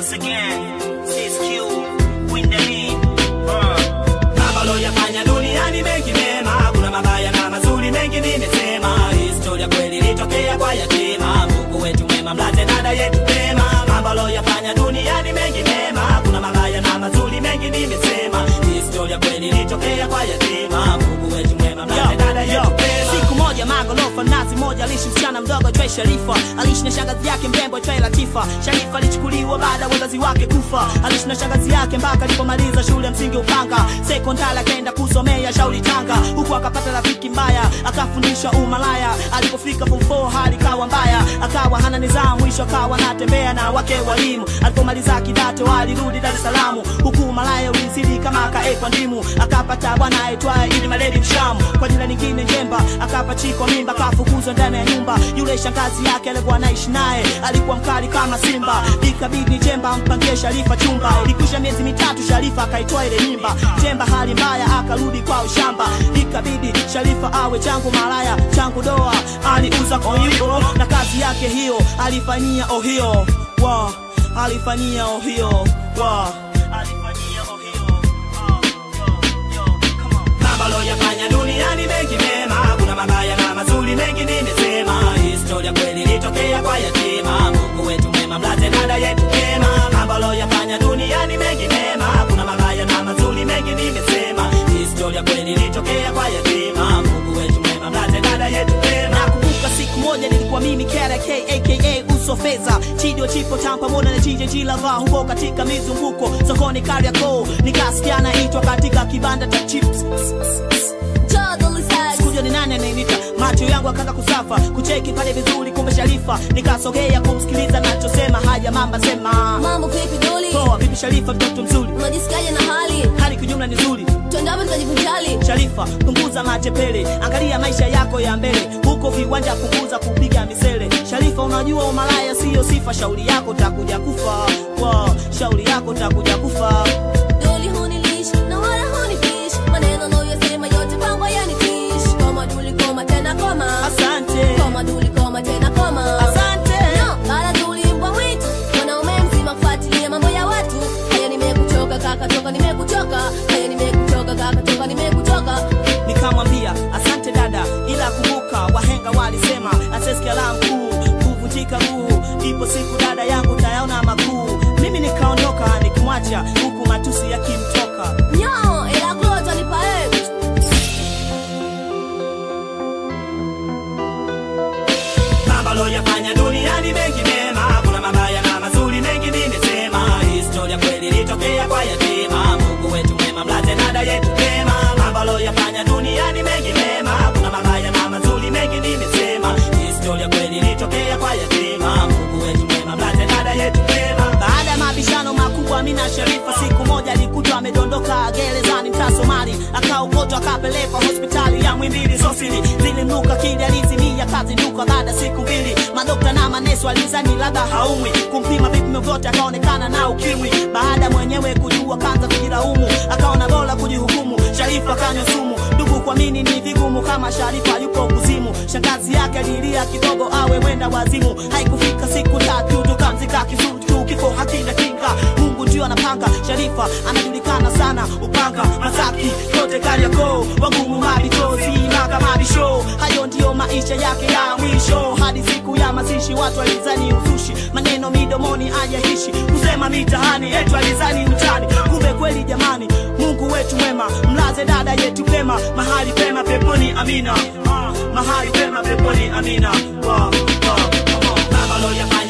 once again. CSQ, win the lead. Uh. Mambo loyafanya duniani mengi mema, kuna mabaya na mazuri mengi nimesema. Historia kweli ilitokea kwa yatima, Mungu wetu mwema, mlaze dada yetu pema. Mambo loyafanya duniani mengi mema, kuna mabaya na mazuri mengi nimesema. Historia kweli ilitokea kwa yatima, Mungu wetu mwema, mlaze dada yetu pema. siku moja magorofa nazi moja aliishi msichana mdogo twe sharifa aliishi na shangazi yake mrembo twe latifa sharifa alichukuliwa baada ya wazazi wake kufa aliishi na shangazi yake mpaka alipomaliza shule msingi upanga sekondari akaenda kusomea shauri tanga huku akapata rafiki mbaya akafundishwa umalaya alipofika form 4 hali kawa mbaya akawa hana nidhamu mwisho akawa anatembea na wake walimu alipomaliza kidato alirudi dar es salaam huku malaya ulizidi kama akaekwa ndimu akapata bwana aitwaye ili maledi mshamu kwa jina lingine njemba akapachikwa mimba akafukuzwa ndani ya nyumba yule shangazi yake alikuwa anaishi naye alikuwa mkali kama simba ikabidi jemba ampangie sharifa chumba ilikwisha miezi mitatu sharifa akaitoa ile mimba jemba hali mbaya akarudi kwa ushamba ikabidi sharifa awe changu malaya changu doa aliuza koyuko na kazi yake hiyo alifanyia ohio wa alifanyia ohio wa alifanyia ohio Mambo loyafanya duniani mengi mema, kuna mabaya na mazuri mengi nimesema. Historia kweli ilitokea kwa yatima, Mungu wetu mwema, mlaze dada yetu pema. Mambo loyafanya duniani mengi mema, kuna mabaya na mazuri mengi nimesema. Historia kweli ilitokea kwa yatima, Mungu wetu mwema, mlaze dada yetu pema. nakumbuka siku moja nilikuwa mimi KRK aka uso fedha chidio chipo tam pamoja na jije jilava huko katika mizunguko sokoni Kariakoo nikasikia naitwa katika kibanda cha chips sikuja ni nani anayenita macho yangu akaanza kusafa kucheki pale vizuri kumbe sharifa nikasogea kumsikiliza nachosema haya mamba sema Mambo vipi doli? poa vipi sharifa mtoto mzuri Unajisikiaje na hali? hali kijumla ni nzuri Twende hapo tukajivijali. Sharifa, punguza matepele, angalia maisha yako ya mbele, huko viwanja punguza kupiga misele. Sharifa, unajua umalaya siyo sifa, shauri yako takuja kufa. Wow, shauri yako takuja kufa. Doli hunilish na wala hunifish. Maneno unayoyasema yote kwangu yanitish. Koma duli koma tena koma. Asante, Koma duli koma tena koma. asante. No, bala duli mbwa mwitu. Mwanaume mzima kufuatilia mambo ya watu. Haya nimekuchoka kaka toka nimekuchoka. Haya nimekuchoka kaka toka nimekuchoka. Nikamwambia asante dada, ila kumbuka wahenga walisema asesikia la mkuu kuvunjika guu. Ipo siku dada yangu tayaona makuu. Mimi nikaondoka nikimwacha huku matusi yakimtoka. Nyo, ila klota nipa eh. Mambo loyafanya duniani mengi mema, kuna mabaya na mazuri mengi nimesema. Historia kweli ilitokea kwa yatima, Mungu wetu mwema, mlaze dada yetu pema. Mambo loyafanya duniani mengi mema, kuna mabaya na mazuri mengi nimesema. Historia kweli ilitokea kwa yatima, Mungu wetu mwema, mlaze dada yetu pema. Baada ya mabishano makubwa, mimi na Sharifa, siku moja alikutwa amedondoka gerezani mtaa Somali, akaokotwa akapelekwa hospitali ya Mwimbili Sosili, zilimnuka kili alizimia kazinduka. Baada ya siku mbili, madokta na manesi walizani labda haumwi, kumpima vipimo vyote akaonekana na ukimwi. Baada mwenyewe kujua, kaanza kujilaumu, akaona bora kujihukumu. Sharifa kanywa sumu, ndugu kuamini ni vigumu kama Sharifa yuko kuzimu. Shangazi yake alilia kidogo awe mwenda wazimu, haikufika siku tatu tukamzika kizuri tu, kifo hakina kinga, Mungu ndio anapanga. Sharifa anajulikana sana, upanga Masaki kote Kariakoo, wagumu mabitozi maka mabisho. Hayo ndiyo maisha yake ya mwisho, hadi siku ya mazishi watu walizani uzushi, maneno midomoni ajaishi, kusema mitaani yetu alizani utani, kumbe kweli jamani, Mungu wetu mwema, mlaze dada yetu pema, mahali pema peponi, amina. Ah, mahali pema peponi, amina. Wow, wow, come on. Mambo loyafanya